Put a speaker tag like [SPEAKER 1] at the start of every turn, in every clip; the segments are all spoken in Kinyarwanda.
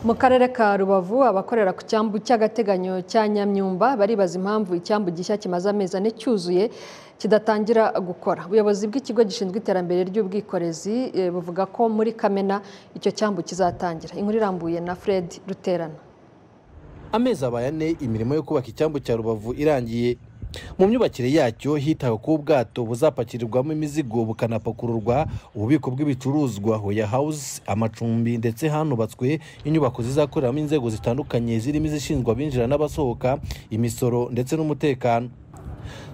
[SPEAKER 1] mu karere ka rubavu abakorera ku cyambu cy'agateganyo cya nyamyumba baribaza impamvu icyambu gishya kimaze amezi ane cyuzuye kidatangira gukora ubuyobozi bw'ikigo gishinzwe iterambere ry'ubwikorezi eh, buvuga ko muri kamena icyo cyambu kizatangira inkuru irambuye na fred ruterana
[SPEAKER 2] amezi abaye ane imirimo yo kubaka icyambu cya rubavu irangiye mu myubakire yacyo hitawe ku bwato buzapakirirwamo imizigo bukanapakururwa ububiko bw'ibicuruzwa hoya house amacumbi ndetse hanubatswe inyubako zizakoreramo inzego zitandukanye zirimo izishinzwe abinjira n'abasohoka imisoro ndetse n'umutekano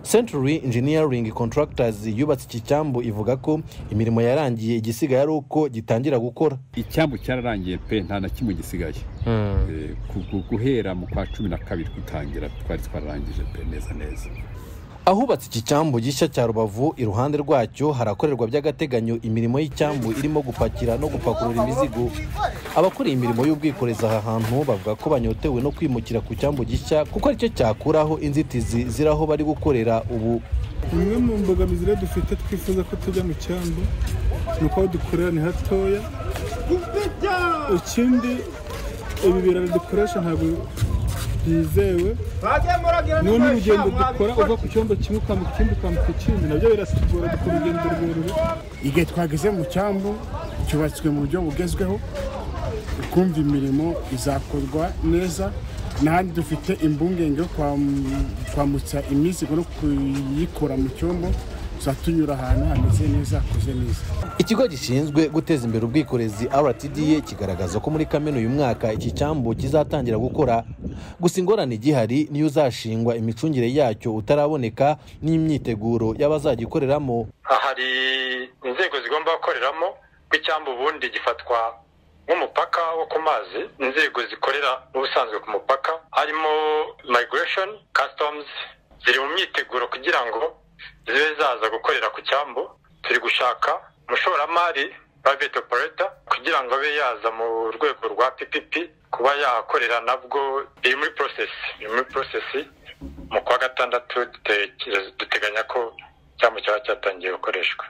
[SPEAKER 2] Century Engineering Contractors yubatse iki cyambu ivuga ko imirimo yarangiye igisigaye ari uko gitangira gukora
[SPEAKER 3] icyambu cyararangiye pe nta na kimwe gisigaye Eh, ku- ku- guhera mu kwa cumi na kabiri gutangira twari twararangije pe neza neza
[SPEAKER 2] ahubatse iki cyambu gishya cya rubavu iruhande rwacyo harakorerwa by'agateganyo imirimo y'icyambu irimo gupakira no gupakurura imizigo abakora iyi imirimo y'ubwikorezi aha hantu bavuga ko banyotewe no kwimukira ku cyambu gishya kuko aricyo cyakuraho inzitizi ziri aho bari gukorera ubu
[SPEAKER 4] imwe mu mbogamizi rero dufite twifuza ko tujya mu cyambu ni uko aho dukorera ni hatoya ikindi ibi biraro dukoresha ntabwo byizewe noneho n'urugendo dukora uva ku cyombo kimwe ukambuka ikindi ukambuka ikindi nabyo biratugora dukora urugendo rurerure
[SPEAKER 5] igihe twageze mu cyambu cyubatswe mu buryo bugezweho ukumva imirimo izakorwa neza n'ahandi dufite impungenge yo kwam- kwambutsa imizigo no kuyikura mu cyombo tuzatunyura ahantu hameze neza hakoze neza
[SPEAKER 2] ikigo gishinzwe guteza imbere ubwikorezi rtda kigaragaza ko muri kamena uyu mwaka iki cyambu kizatangira gukora gusa ingorane igihari niyo uzashingwa imicungire yacyo utaraboneka n'imyiteguro y'abazagikoreramo
[SPEAKER 6] hari inzego zigomba gukoreramo ko icyambu ubundi gifatwa nk'umupaka wo ku mazi inzego zikorera n'ubusanzwe ku mupaka harimo migration customs ziri mu myiteguro kugira ngo zibe zaza gukorera ku cyambu turi gushaka umushoramari private operator kugira ngo abe yaza mu rwego rwa ppp kuba yahakorera nabwo biri muri process biri muri process mu kwa gatandatu dutekereza- duteganya ko icyambu cyaba cyatangiye gukoreshwa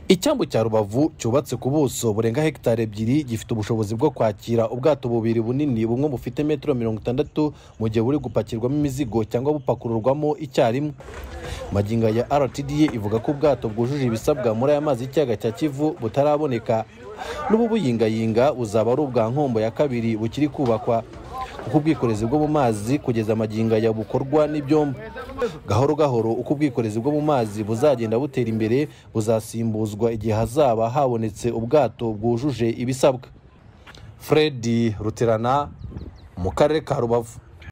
[SPEAKER 2] icyambu cya rubavu cyubatse ku buso burenga hegitari ebyiri gifite ubushobozi bwo kwakira ubwato bubiri bunini bumwe bufite metero mirongo itandatu mu gihe buri gupakirwamo imizigo cyangwa bupakururwamo icyarimwe magingo ya rtda ivuga ko ubwato bwujuje ibisabwa muri aya mazi y'ikiyaga cya kivu butaraboneka n'ububuyingayinga buzaba ari ubwa nkombo ya kabiri bukiri kubakwa kuko ubwikorezi bwo mu mazi kugeza magingo aya bukorwa n'ibyombo gahoro gahoro uko ubwikorezi bwo mu mazi buzagenda butera imbere buzasimbuzwa igihe hazaba habonetse ubwato bwujuje ibisabwa fred ruterana mu karere ka rubavu